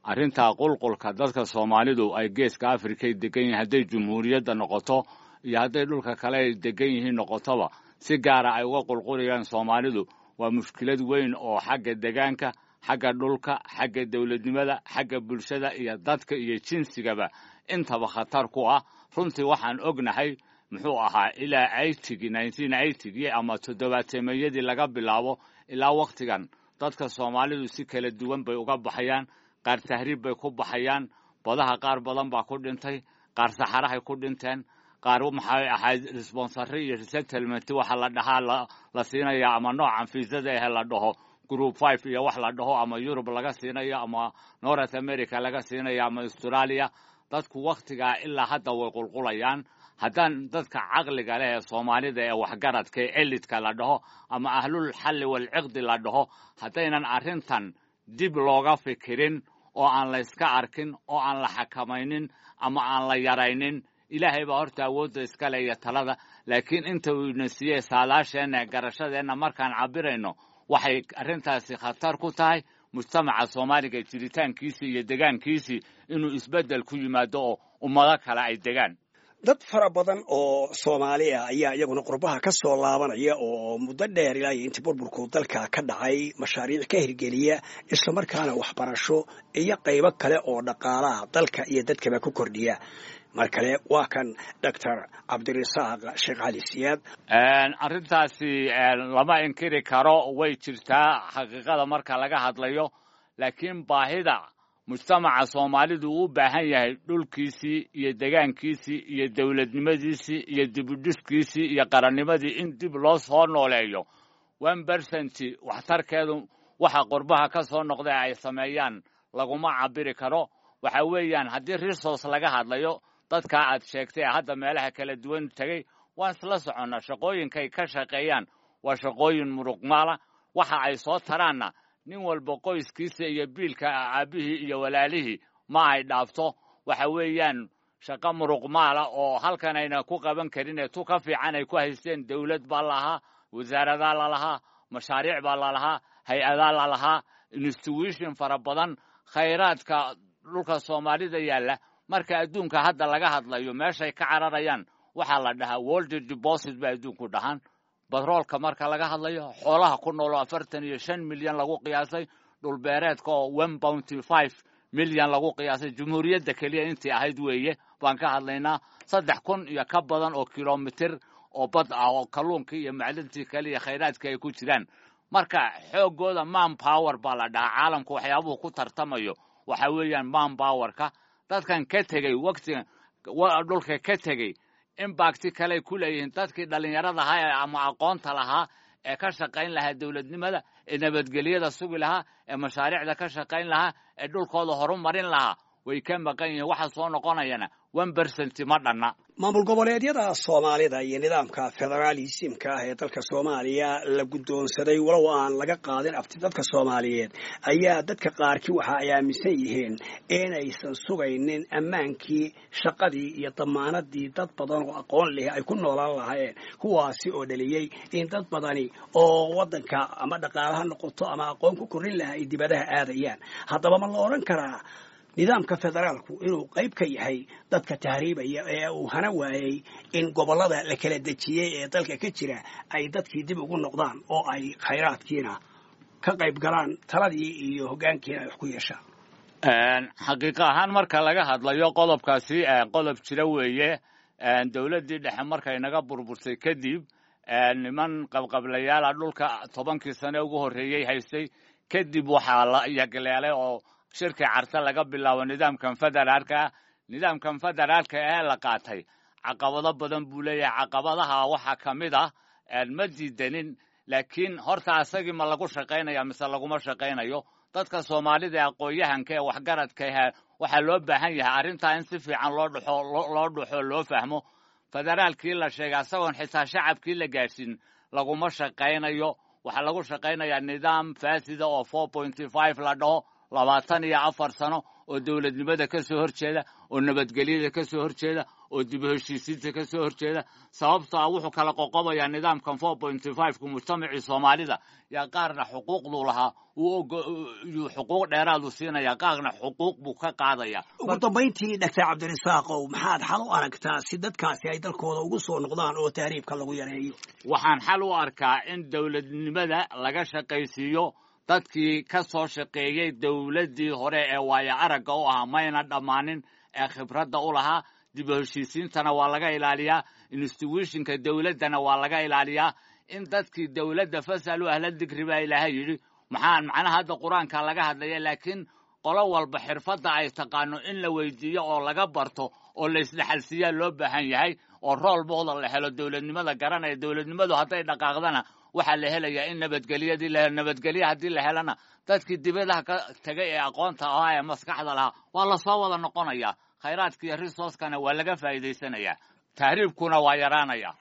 arrintaa qulqulka dadka soomaalidu ay geeska afrikay degan yihiin hadday jumhuuriyadda noqoto iyo hadday dhulka kale ay degan yihiin noqotoba si gaara ay uga qulqulayaan soomaalidu waa mushkilad weyn oo xagga degaanka xagga dhulka xagga dowladnimada xagga bulshada iyo dadka iyo jinsigaba intaba khatar ku ah runtii waxaan ognahay muxuu ahaa ilaa aytigi nineteen eightygii ama toddobaateemeeyadii laga bilaabo ilaa wakhtigan dadka soomaalidu si kala duwan bay uga baxayaan qaar tahriib bay ku baxayaan badaha qaar badan baa ku dhintay qaar saxarahay ku dhinteen qaar maxay ahayd responsary iyo resettlement waxa la dhahaa la siinaya ama noocan fiisada ahe la dhaho group five iyo wax la dhaho ama yurub laga siinayo ama north america laga siinayo ama australia dadku wakhtigaa ilaa hadda way qulqulayaan haddaan dadka caqliga leh ee soomaalida ee waxgaradka ee elidka la dhaho ama ahlul xalli walciqdi la dhaho haddaynan arrintan dib looga fikirin oo aan la yska arkin oo aan la xakamaynin ama aan la yaraynin ilaahay baa horta awoodda iskale iyo talada laakiin inta uu ina siiyey saalaasheenna garashadeenna markaan cabirayno waxay arrintaasi khatar ku tahay mujtamaca soomaaliga jiritaankiisii iyo degaankiisii inuu isbeddel ku yimaado oo ummado kale ay degaan dad fara badan oo soomaali ah ayaa iyaguna qurbaha ka soo laabanaya oo muddo dheer ilaa iyo intii burburku dalka ka dhacay mashaariic ka hirgeliya islamarkaana waxbarasho iyo qaybo kale oo dhaqaalaha dalka iyo dadkaba ku kordhiya mar kale waa kan doctor cabdirasaaq sheekh cali siyaad arrintaasi lama inkiri karo way jirtaa xaqiiqada marka laga hadlayo laakiin baahida mujtamaca soomaalidu uu u baahan yahay dhulkiisii iyo degaankiisii iyo dowladnimadiisii iyo dibudhiskiisii iyo qarannimadii in dib loo soo nooleeyo one bersenti waxtarkeedu waxa qurbaha ka soo noqda ay sameeyaan laguma cabiri karo waxa weeyaan haddii resource laga hadlayo dadkaa aad sheegtay ee hadda meelaha kala duwan tegey waan isla soconnaa shaqooyinkay ka shaqeeyaan waa shaqooyin muruqmaala waxa ay soo taraanna nin walba qoyskiisa iyo biilka aabbihii iyo walaalihii ma ay dhaafto waxa weeyaan shaqo muruqmaala oo halkan ayna ku qaban karin ee tu ka fiican ay ku haysteen dowlad baa lalahaa wasaaradaa lalahaa mashaariic baa lalahaa hay-adaa lalahaa institution fara badan khayraadka dhulka soomaalida yaalla marka adduunka hadda laga hadlayo meeshay ka cararayaan waxaa la dhahaa world deposit ba adduunku dhahaan batroolka marka laga hadlayo xoolaha ku nool oo afartan iyo shan milyan lagu qiyaasay dhulbeereedka oo one bounty five milyan lagu qiyaasay jumhuuriyadda keliya intii ahayd weeye baan ka hadlaynaa saddex kun iyo ka badan oo kilomitir oo bad ah oo kalluunkii iyo macdintii kale iyo khayraadkii ay ku jiraan marka xooggooda man power baa la dhahaa caalamku waxyaabuhu ku tartamayo waxa weeyaan man powerka dadkan ka tegey waqtigan dhulka ka tegey imbakti kaley ku leeyihiin dadkii dhallinyarada ahaa ama aqoonta lahaa ee ka shaqayn lahaa dowladnimada ee nabadgelyada sugi lahaa ee mashaariicda ka shaqayn lahaa ee dhulkooda horumarin lahaa way ka maqan yihiin waxa soo noqonayana one bersenti ma dhanna maamul goboleedyada soomaalida iyo nidaamka federaalisimka ah ee dalka soomaaliya la guddoonsaday walow aan laga qaadin abti dadka soomaaliyeed ayaa dadka qaarkii waxa ay aaminsan yihiin inaysan sugaynin ammaankii shaqadii iyo damaanadii dad badan oo aqoon leh ay ku noolaan lahaayeen kuwaasi oo dhaliyey in dad badani oo waddanka ama dhaqaalaha noqoto ama aqoon ku korrin lahaa ay dibadaha aadayaan haddaba ma la odhan karaa nidaamka federaalku inuu qayb ka yahay dadka tahriibaya ee uu hana waayey in gobollada la kala dejiyey ee dalka ka jira ay dadkii dib ugu noqdaan oo ay khayraadkiina ka qayb galaan taladii iyo hoggaankiina ay wax ku yeeshaan xaqiiqa ahaan marka laga hadlayo qodobkaasi qodob jira weeye dowladdii dhexe markay naga burbursay kadib niman qabqablayaala dhulka tobankii sane ugu horreeyey haystay kadib waxaa la yagleelay oo shirkii carte laga bilaabo nidaamkan federaalka nidaamkan federaalka ee la qaatay caqabado badan buu leeyahay caqabadaha waxaa ka mid ah ma diidanin laakiin horta asagii ma lagu shaqaynaya mise laguma shaqaynayo dadka soomaalida aqoon-yahanka ee waxgaradka ah waxaa loo baahan yahay arrintaa in si fiican loo dhuxo loo dhuxo loo fahmo federaalkii la sheegay asagoon xitaa shacabkii la gaadhsiin laguma shaqaynayo waxaa lagu shaqaynayaa nidaam faasida oo four pointy five la dhaho labaatan iyo afar sano oo dowladnimada ka soo horjeeda oo nabadgelyada ka soo horjeeda oo dib u heshiisiinta ka soo horjeeda sababto ah wuxuu kala qoqobayaa nidaamkan four pointy fiveka mujtamacii soomaalida yaa qaarna xuquuqduu lahaa yuu xuquuq dheeraadu siinaya qaarna xuquuq buu ka qaadaya ugu dambayntii doctor cabdirasaaqow maxaad xal u aragtaa si dadkaasi ay dalkooda ugu soo noqdaan oo tahriibka lagu yareeyo waxaan xal u arkaa in dowladnimada laga shaqaysiiyo dadkii ka soo shaqeeyey dowladdii hore ee waayo aragga u ahaa mayna dhammaanin ee khibradda u lahaa dib u heshiisiintana waa laga ilaaliyaa institutionka dowladdana waa laga ilaaliyaa in dadkii dowladda fasalu ahla digri baa ilaahay yidhi maxaa macnaha hadda qur-aanka laga hadlaya laakiin qolo walba xirfadda ay taqaano in la weydiiyo oo laga barto oo la isdhexalsiiyaa loo baahan yahay oo rool booda la helo dowladnimada garanaya dowladnimadu hadday dhaqaaqdana waxaa la helayaa in nabadgelyadii la nabadgelye haddii la helana dadkii dibadaha ka tegay ee aqoonta ahaa ee maskaxda lahaa waa lasoo wada noqonayaa khayraadka iyo resourcekana waa laga faa'iidaysanayaa tahriibkuna waa yaraanaya